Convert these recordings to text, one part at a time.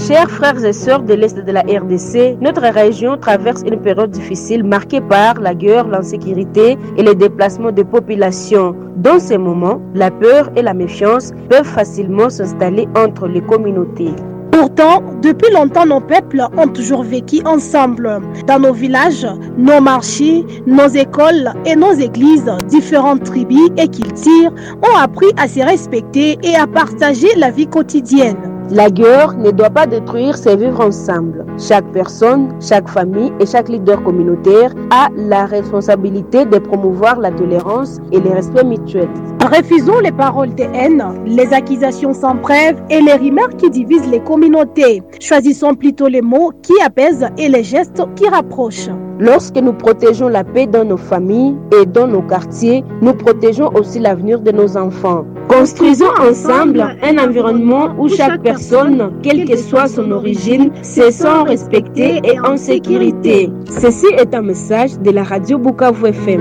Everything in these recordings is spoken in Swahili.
Chers frères et sœurs de l'Est de la RDC, notre région traverse une période difficile marquée par la guerre, l'insécurité et les déplacements de populations. Dans ces moments, la peur et la méfiance peuvent facilement s'installer entre les communautés. Pourtant, depuis longtemps, nos peuples ont toujours vécu ensemble. Dans nos villages, nos marchés, nos écoles et nos églises, différentes tribus et cultures ont appris à se respecter et à partager la vie quotidienne. La guerre ne doit pas détruire ces vivre ensemble. Chaque personne, chaque famille et chaque leader communautaire a la responsabilité de promouvoir la tolérance et le respect mutuel. Refusons les paroles de haine, les accusations sans preuve et les rumeurs qui divisent les communautés. Choisissons plutôt les mots qui apaisent et les gestes qui rapprochent. Lorsque nous protégeons la paix dans nos familles et dans nos quartiers, nous protégeons aussi l'avenir de nos enfants. Construisons ensemble un environnement où chaque personne, quelle que soit son origine, se sent respectée et en sécurité. Ceci est un message de la radio Bukavu FM.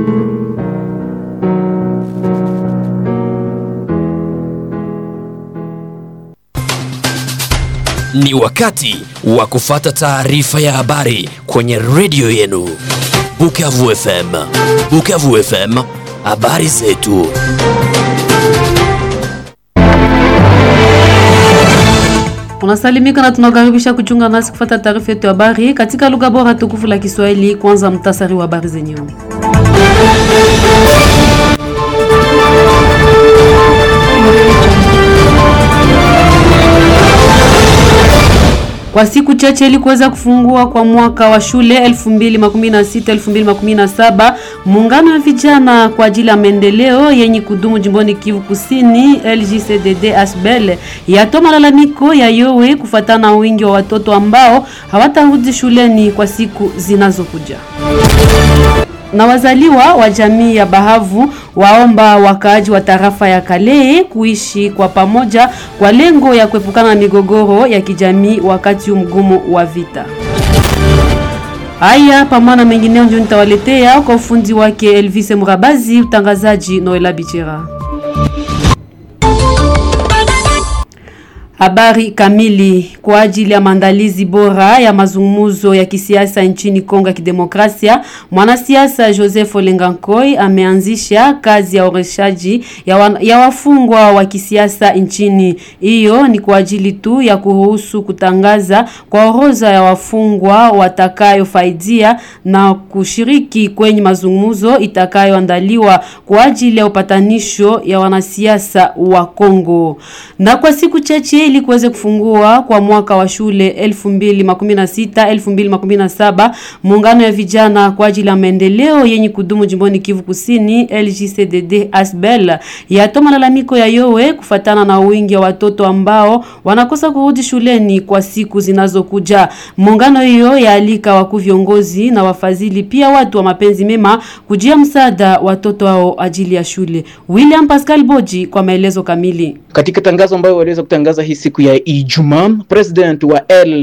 Ni wakati wa kufata taarifa ya habari kwenye redio yenu Bukavu FM. Bukavu FM, habari zetu. Unasalimika na tunakaribisha kuchunga nasi kufata taarifa yetu ya habari katika lugha bora tukufu la Kiswahili. Kwanza mtasari wa habari zenyewe. Kwa siku chache ili kuweza kufungua kwa mwaka wa shule 2016-2017, muungano wa vijana kwa ajili ya maendeleo yenye kudumu jimboni Kivu Kusini LGCDD Asbel yatoa malalamiko ya yowe kufuatana na wingi wa watoto ambao hawatarudi shuleni kwa siku zinazokuja na wazaliwa wa jamii ya Bahavu waomba wakaaji wa tarafa ya Kale kuishi kwa pamoja kwa lengo ya kuepukana na migogoro ya kijamii wakati mgumu wa vita. Haya pamoja na mengineo ndio nitawaletea kwa ufundi wake Elvis Murabazi, utangazaji Noela Bichera. Habari kamili kwa ajili ya maandalizi bora ya mazungumzo ya kisiasa nchini Kongo ya Kidemokrasia, mwanasiasa Joseph Olengankoi ameanzisha kazi ya oreshaji ya, wa, ya wafungwa wa kisiasa nchini. Hiyo ni kwa ajili tu ya kuruhusu kutangaza kwa orodha ya wafungwa watakayofaidia na kushiriki kwenye mazungumzo itakayoandaliwa kwa ajili ya upatanisho ya wanasiasa wa Kongo. Na kwa siku chache ili kuweze kufungua kwa mwaka wa shule 2016 2017 muungano ya vijana kwa ajili ya maendeleo yenye kudumu jimboni Kivu Kusini LGCDD Asbel yatoa malalamiko ya yowe kufatana na wingi wa watoto ambao wanakosa kurudi shuleni kwa siku zinazokuja. Muungano hiyo yaalika wakuu viongozi na wafadhili pia watu wa mapenzi mema kujia msaada watoto hao ajili ya shule. William Pascal Boji kwa maelezo kamili. Katika tangazo ambayo waliweza kutangaza hii siku ya Ijumaa, president wa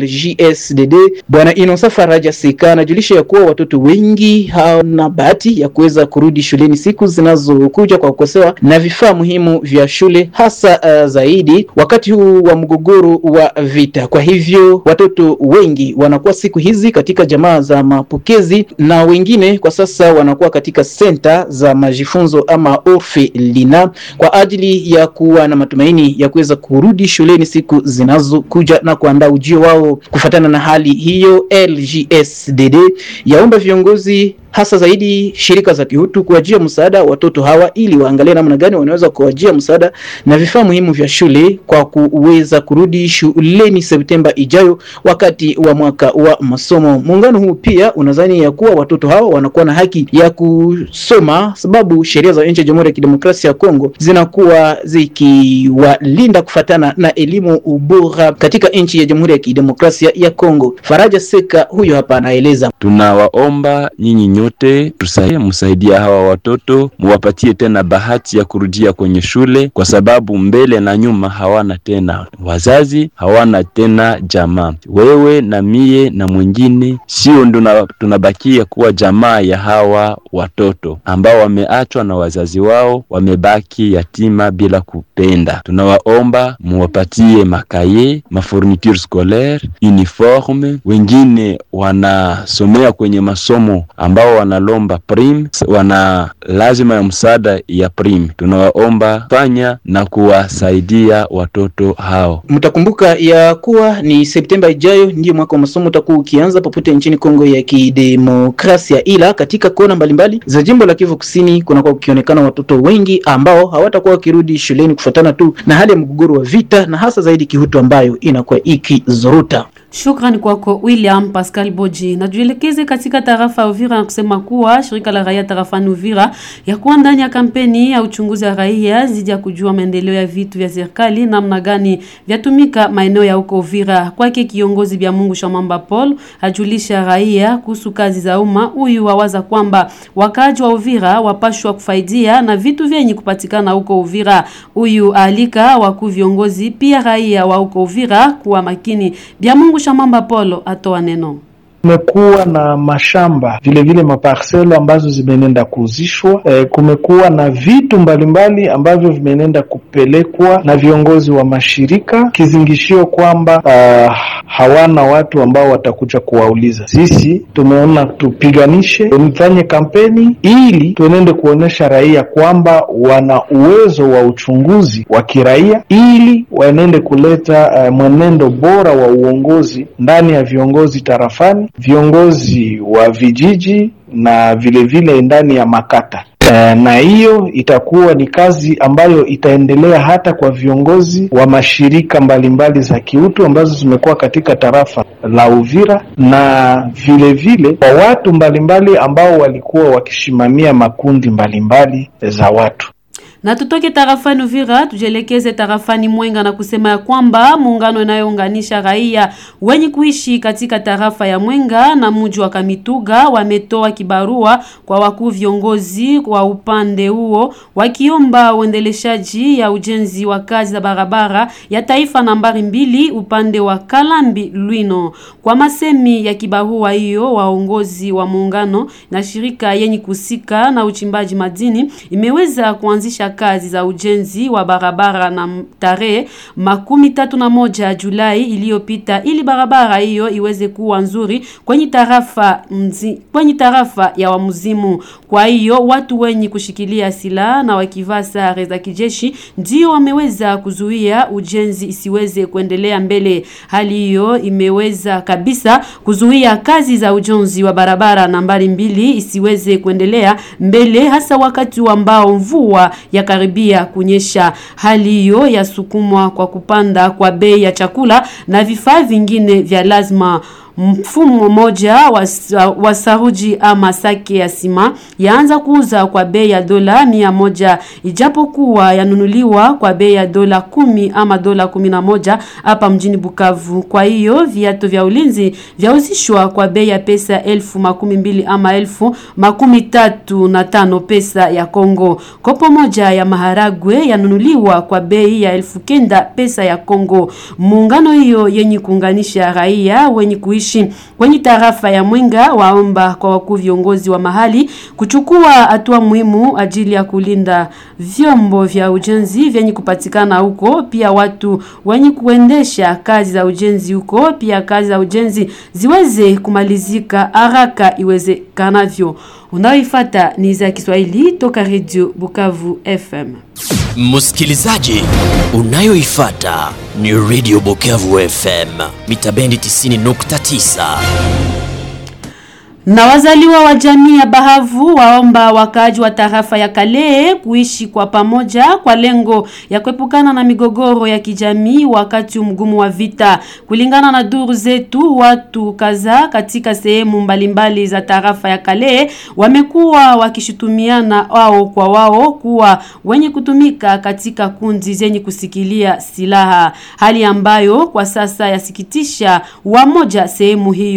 LGSDD bwana Inosa Faraja Seka anajulisha ya kuwa watoto wengi hawana bahati ya kuweza kurudi shuleni siku zinazokuja kwa kukosewa na vifaa muhimu vya shule, hasa uh, zaidi wakati huu wa mgogoro wa vita. Kwa hivyo watoto wengi wanakuwa siku hizi katika jamaa za mapokezi na wengine kwa sasa wanakuwa katika senta za majifunzo ama orfelina kwa ajili ya kuwa na matumaini ya kuweza kurudi shuleni siku zinazokuja na kuandaa ujio wao. Kufuatana na hali hiyo, LGSDD yaomba viongozi hasa zaidi shirika za kihutu kuwajia msaada watoto hawa ili waangalie namna gani wanaweza kuwajia msaada na vifaa muhimu vya shule kwa kuweza kurudi shuleni Septemba ijayo wakati wa mwaka wa masomo. Muungano huu pia unadhani ya kuwa watoto hawa wanakuwa na haki ya kusoma, sababu sheria za nchi ya Jamhuri ya Kidemokrasia ya Kongo zinakuwa zikiwalinda kufatana na elimu bora katika nchi ya Jamhuri ya Kidemokrasia ya Kongo. Faraja Seka huyo hapa anaeleza. Tunawaomba nyinyi yote tusaidie, msaidie hawa watoto, muwapatie tena bahati ya kurudia kwenye shule, kwa sababu mbele na nyuma hawana tena wazazi, hawana tena jamaa. Wewe na mie na mwingine, sio ndo tunabakia kuwa jamaa ya hawa watoto ambao wameachwa na wazazi wao, wamebaki yatima bila kupenda. Tunawaomba muwapatie makaye, mafourniture scolaire, uniforme. Wengine wanasomea kwenye masomo ambao wanalomba prime, wana lazima ya msaada ya prime. Tunawaomba fanya na kuwasaidia watoto hao. Mtakumbuka ya kuwa ni Septemba ijayo ndiyo mwaka wa masomo utakuwa ukianza popote nchini Kongo ya Kidemokrasia, ila katika kona mbalimbali za jimbo la Kivu Kusini kunakuwa kukionekana watoto wengi ambao hawatakuwa wakirudi shuleni kufuatana tu na hali ya mgogoro wa vita na hasa zaidi kihutu ambayo inakuwa ikizoruta. Shukrani kwako William Pascal Boji. Na tuelekeze katika tarafa ya Uvira na kusema kuwa shirika la raia tarafani Uvira ya kuwa ndani ya kampeni ya uchunguzi wa raia zidi ya kujua maendeleo ya vitu vya serikali namna gani vyatumika maeneo ya huko Uvira. Kwake kiongozi bya Mungu Shamamba Paul ajulisha raia kuhusu kazi za umma. Huyu wawaza kwamba wakaaji wa Uvira wapashwa kufaidia na vitu vyenye kupatikana huko Uvira. Huyu alika wakuu viongozi pia raia wa huko Uvira kuwa makini. Bya Mungu Shamamba Polo atoa neno. Kumekuwa na mashamba vilevile maparselo ambazo zimenenda kuuzishwa. E, kumekuwa na vitu mbalimbali ambavyo vimenenda kupelekwa na viongozi wa mashirika, kizingishio kwamba uh, hawana watu ambao watakuja kuwauliza. Sisi tumeona tupiganishe, mfanye kampeni ili tuenende kuonyesha raia kwamba wana uwezo wa uchunguzi wa kiraia, ili waenende kuleta uh, mwenendo bora wa uongozi ndani ya viongozi tarafani viongozi wa vijiji na vilevile vile ndani ya makata. Uh, na hiyo itakuwa ni kazi ambayo itaendelea hata kwa viongozi wa mashirika mbalimbali za kiutu ambazo zimekuwa katika tarafa la Uvira na vilevile kwa vile, watu mbalimbali ambao walikuwa wakishimamia makundi mbalimbali za watu na tutoke tarafani Uvira tujielekeze tarafani Mwenga na kusema ya kwamba muungano inayounganisha raia wenye kuishi katika tarafa ya Mwenga na mji wa Kamituga wametoa kibarua kwa wakuu viongozi wa upande huo wakiomba uendeleshaji ya ujenzi wa kazi za barabara ya taifa nambari mbili upande wa Kalambi Lwino. Kwa masemi ya kibarua hiyo, waongozi wa muungano na shirika yenye kusika na uchimbaji madini imeweza kuanzisha kazi za ujenzi wa barabara na tarehe makumi tatu na moja Julai iliyopita ili barabara hiyo iweze kuwa nzuri kwenye tarafa mzi, kwenye tarafa ya Wamuzimu. Kwa hiyo watu wenye kushikilia silaha na wakivaa sare za kijeshi ndio wameweza kuzuia ujenzi isiweze kuendelea mbele. Hali hiyo imeweza kabisa kuzuia kazi za ujenzi wa barabara nambari mbili isiweze kuendelea mbele, hasa wakati ambao mvua ya karibia kunyesha. Hali hiyo yasukumwa kwa kupanda kwa bei ya chakula na vifaa vingine vya lazima. Mfumo moja wa, wa saruji ama sake ya sima yaanza kuuza kwa bei ya dola mia moja ijapokuwa yanunuliwa kwa bei ya dola kumi ama dola kumi na moja hapa mjini Bukavu. Kwa hiyo viatu vya ulinzi vyauzishwa kwa bei ya pesa elfu makumi mbili ama elfu makumi tatu na tano pesa ya Kongo. Kopo moja ya maharagwe yanunuliwa kwa bei ya elfu kenda pesa ya Kongo. Muungano hiyo yenye kuunganisha raia wenye kuishi kwenye tarafa ya Mwenga waomba kwa wakuu viongozi wa mahali kuchukua hatua muhimu ajili ya kulinda vyombo vya ujenzi vyenye kupatikana huko, pia watu wenye kuendesha kazi za ujenzi huko, pia kazi za ujenzi ziweze kumalizika haraka iwezekanavyo. Unaoifata ni za Kiswahili toka Radio Bukavu FM. Msikilizaji, unayoifata ni Radio Bukavu FM mita bendi 90.9 na wazaliwa wa jamii ya Bahavu waomba wakaaji wa tarafa ya Kale kuishi kwa pamoja kwa lengo ya kuepukana na migogoro ya kijamii wakati mgumu wa vita. Kulingana na duru zetu, watu kadhaa katika sehemu mbalimbali za tarafa ya Kale wamekuwa wakishutumiana wao kwa wao kuwa wenye kutumika katika kundi zenye kusikilia silaha, hali ambayo kwa sasa yasikitisha wamoja sehemu hiyo.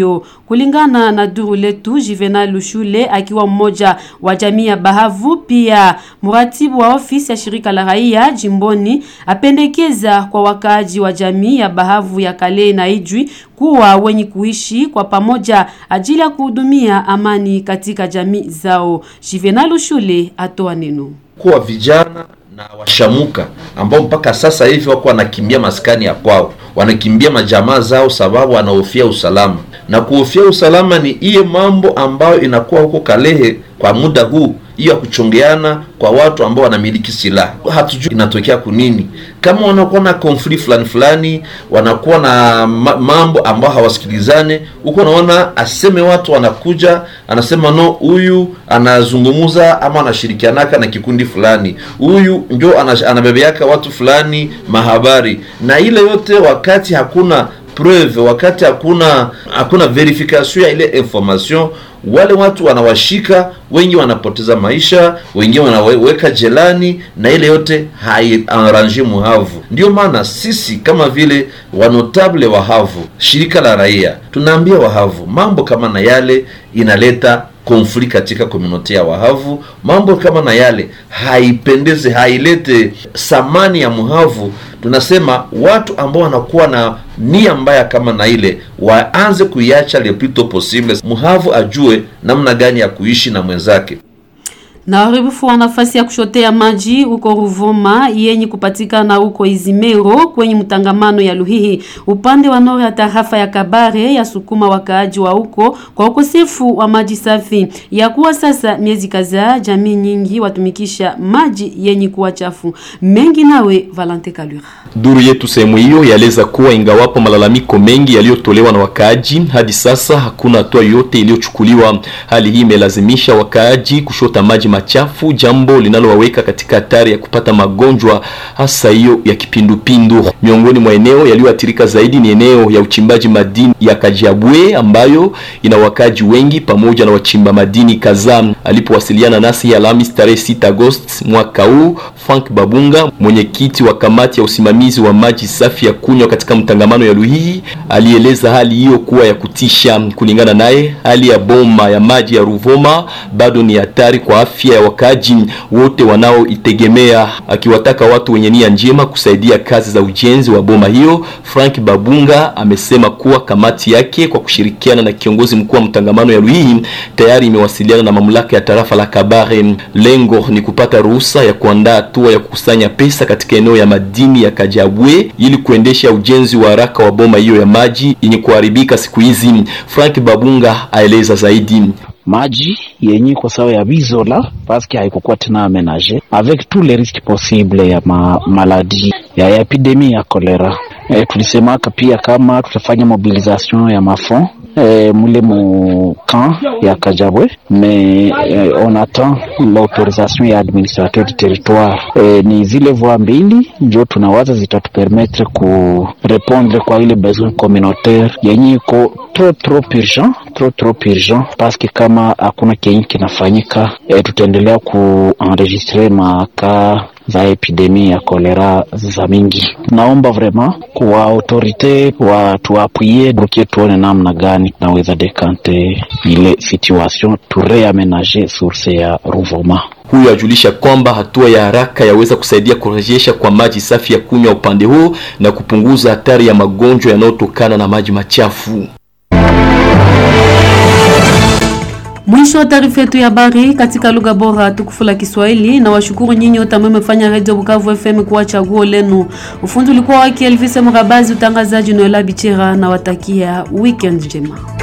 Kulingana na duru letu, Juvenal Lushule akiwa mmoja wa jamii ya Bahavu, pia mratibu wa ofisi ya shirika la raia jimboni, apendekeza kwa wakaaji wa jamii ya Bahavu ya Kale na Ijwi kuwa wenye kuishi kwa pamoja ajili ya kuhudumia amani katika jamii zao. Juvenal Lushule atoa neno kuwa vijana na washamuka ambao mpaka sasa hivi wako wanakimbia maskani ya kwao, wanakimbia majamaa zao sababu wanahofia usalama. Na kuhofia usalama ni hiyo mambo ambayo inakuwa huko Kalehe kwa muda huu, hiyo ya kuchongeana kwa watu ambao wanamiliki silaha. Hatujui inatokea kunini, kama wanakuwa na konfli fulani fulani, wanakuwa na ma mambo ambao hawasikilizane huko. Naona aseme watu wanakuja, anasema no, huyu anazungumuza ama anashirikianaka na kikundi fulani, huyu njo anabebeaka watu fulani mahabari, na ile yote wakati hakuna preuve, wakati hakuna hakuna verification ya ile information wale watu wanawashika, wengi wanapoteza maisha, wengine wanaweka jelani, na ile yote haiarrange muhavu. Ndio maana sisi kama vile wanotable wahavu, shirika la raia, tunaambia wahavu mambo kama na yale inaleta konfli katika komunote ya wahavu. Mambo kama na yale haipendeze, hailete samani ya muhavu. Tunasema watu ambao wanakuwa na nia mbaya kama na ile waanze kuiacha le plus tôt possible, muhavu ajue namna gani ya kuishi na mwenzake na uharibifu wa nafasi ya kushotea maji huko Ruvuma yenye kupatikana huko Izimero kwenye mtangamano ya Luhihi upande wa nore ya tarafa ya Kabare ya sukuma wakaaji wa huko kwa ukosefu wa maji safi. Ya kuwa sasa miezi kadhaa jamii nyingi watumikisha maji yenye kuwa chafu. Mengi nawe Valente Kalura. Duru yetu sehemu hiyo yaeleza kuwa ingawapo malalamiko mengi yaliyotolewa na wakaaji, hadi sasa hakuna hatua yoyote iliyochukuliwa. Hali hii imelazimisha wakaaji kushota maji machafu, jambo linalowaweka katika hatari ya kupata magonjwa hasa hiyo ya kipindupindu. Miongoni mwa eneo yaliyoathirika zaidi ni eneo ya uchimbaji madini ya Kajiabwe ambayo ina wakaji wengi pamoja na wachimba madini kadhaa. Alipowasiliana nasi Alhamisi tarehe 6 Agosti mwaka huu, Frank Babunga, mwenyekiti wa kamati ya usimamizi wa maji safi ya kunywa katika mtangamano ya Luhihi, alieleza hali hiyo kuwa ya kutisha. Kulingana naye, hali ya bomba ya maji ya Ruvuma bado ni hatari kwa afya ya wakaji wote wanaoitegemea, akiwataka watu wenye nia njema kusaidia kazi za ujenzi wa bomba hiyo. Frank Babunga amesema kuwa kamati yake kwa kushirikiana na kiongozi mkuu wa mtangamano ya Luhihi tayari imewasiliana na mamlaka ya tarafa la Kabare. Lengo ni kupata ruhusa ya kuandaa hatua ya kukusanya pesa katika eneo ya madini ya Kajabwe ili kuendesha ujenzi wa haraka wa bomba hiyo ya maji yenye kuharibika siku hizi. Frank Babunga aeleza zaidi maji yenye kwa sawa ya bizola paske haikukuwa tena amenage avec tous les risques possibles ya ma maladie ya, ya epidemie ya kolera. E, tulisemaka pia kama tutafanya mobilisation ya mafond e, mule mu camp ya Kajabwe mais e, on attend l'autorisation ya administrateur du territoire. E, ni zile voie mbili njo tunawaza zitatupermettre ku répondre kwa ile besoin communautaire yenye iko trop trop urgent trop trop urgent paske kama hakuna kenye kinafanyika e, tutaendelea kuenregistre maka za epidemie ya kolera za mingi. Naomba vraiment kwa autorite watuapwie brukie, tuone namna gani naweza dekante ile situation tu reamenager source ya Ruvuma. Huyo ajulisha kwamba hatua ya haraka yaweza kusaidia kurejesha kwa maji safi ya kunywa upande huo na kupunguza hatari ya magonjwa yanayotokana na maji machafu. Mwisho wa taarifa yetu ya habari katika lugha bora tukufu la Kiswahili, na washukuru nyinyi wote ambao mmefanya Radio Bukavu FM kuwa chaguo lenu. Ufundi ulikuwa wake Elvis Mrabazi, utangazaji Noela Bichera, na watakia weekend njema.